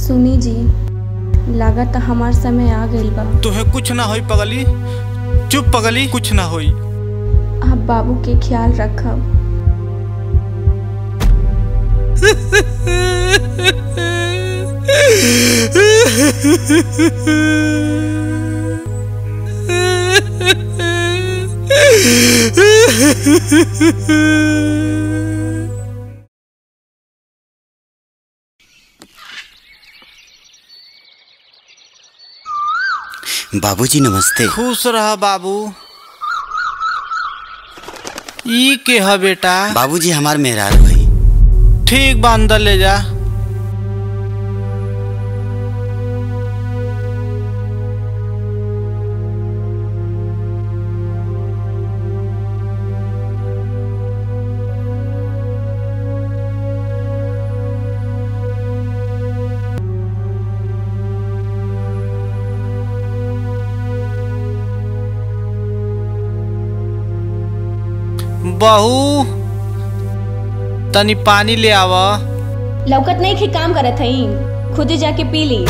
सुनी जी लागत हमार समय आ गइल बा तुहे कुछ ना होई पगली चुप पगली कुछ ना होई आप बाबू के ख्याल रखब बाबूजी नमस्ते खुश रह बाबू ई के ह बेटा बाबूजी हमार मेहरारू है ठीक बा अंदर ले जा बहू तनी पानी ले आव लौकत नहीं खे काम करत हई खुद जाके पी ली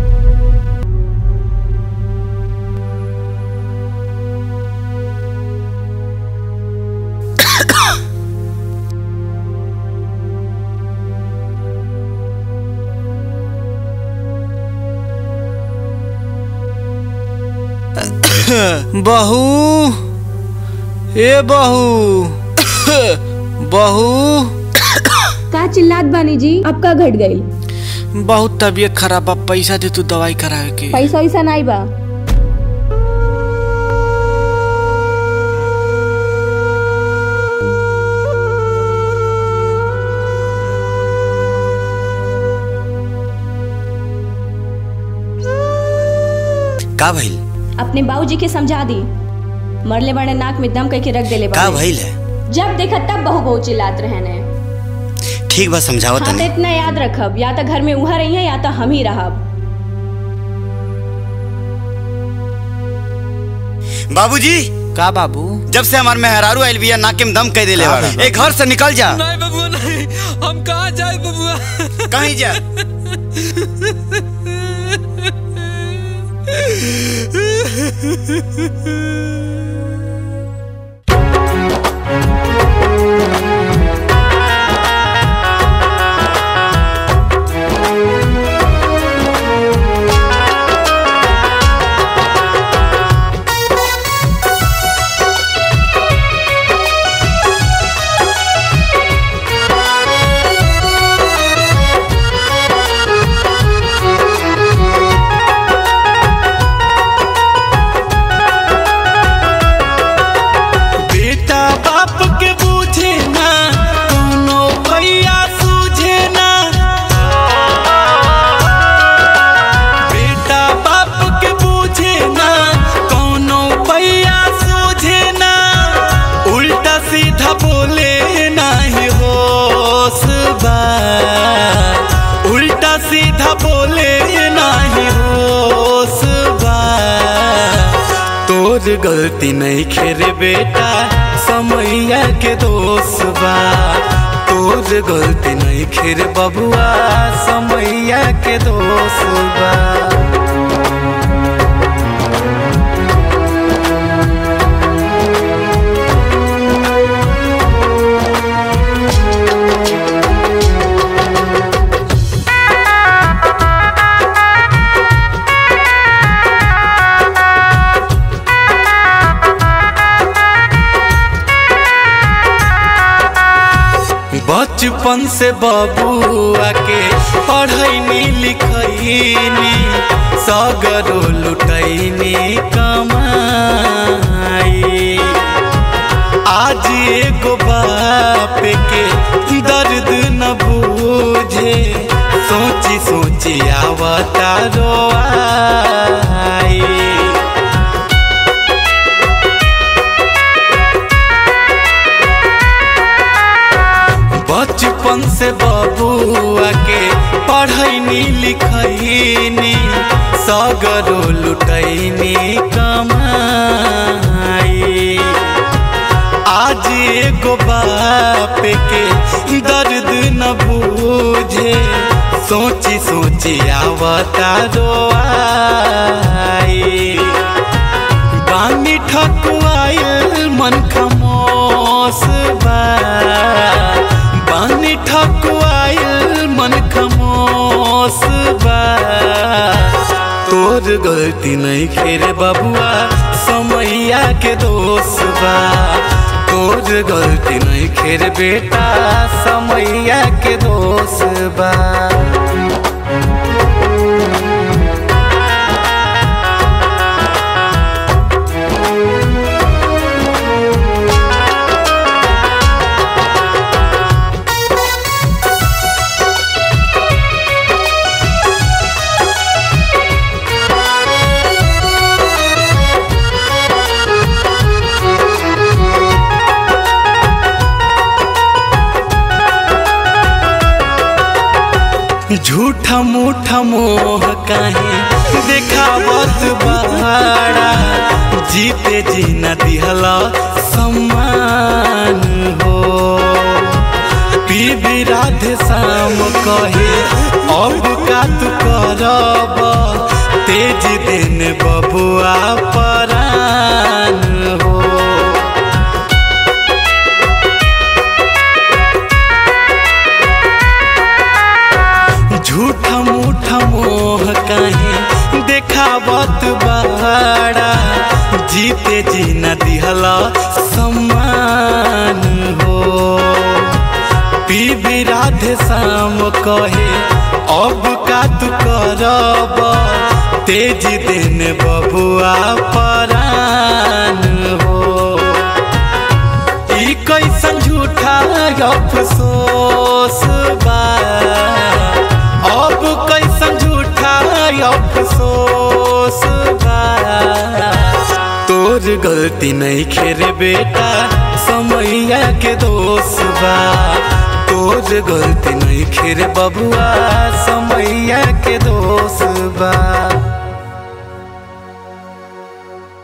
बहू ए बहू बहू का चिल्लात बानी जी अब का घट गई बहुत तबीयत खराब बा पैसा दे तू दवाई करावे के पैसा वैसा नहीं बा का भइल अपने बाबूजी के समझा दी मरले बड़े नाक में दम करके रख देले का बाड़े। भइल है जब देखा तब बहु बहु चिल्लात रहने ठीक बा समझाओ हाँ तो तनी इतना याद रखब या तो घर में उहा रही है या तो हम ही रहब बाबूजी का बाबू जब से हमार मेहरारू आइल बिया नाके में दम कह देले का बा बाबा? ए घर से निकल जा नहीं बबुआ नहीं हम कहाँ जाए बबुआ कहीं जा बेटा बाप के बूझे ना कोनो भैया सूझे ना बेटा बाप के बूझे ना कोनो भैया सूझे ना उल्टा सीधा बोले नाही होश बा उल्टा सीधा बोले नाही होश बा तोर गलती नहीं खेरे बेटा समैया के दोष बा तोर गलती नहीं खेरे बबुआ समैया के दोष बा बचपन से बबुआ के पढ़ैनी लिखैनी सगरो लुटैनी कमाई आज एगो बाप के दर्द न बूझे सोची सोची आवता रोआई बचपन से बबुआ के पढ़ैनी लिखैनी सगरो लुटैनी कमाई आज एगो बाप के दर्द न बूझे सोची सोची आवता रोआई बानी ठकुआयल मन खमोस बा बानी ठकुआयल मन खमोस बा तोर गलती नहीं खेर बबुआ समैया के दोष बा तोर गलती नहीं खेर बेटा समैया के दोष बा झूठा मूठा मोह काहे देखावत बहारा जीते जी न दिहला सम्मान हो पीबी राधे शाम कहे अब का तू करब तेज दिन बबुआ परान हो झूठा मूठा मोह काहे देखावत बहारा जीते जी न दिहला सम्मान हो पीबी राधे शाम कहे अब का तू करब तेज दिन बबुआ परान हो ई कैसन झूठा अफसोस बा अब कैसन झूठा अफसोस बा तोर गलती नहीं खेरे बेटा समैया के दोष बा तोर गलती नहीं खेरे बबुआ सम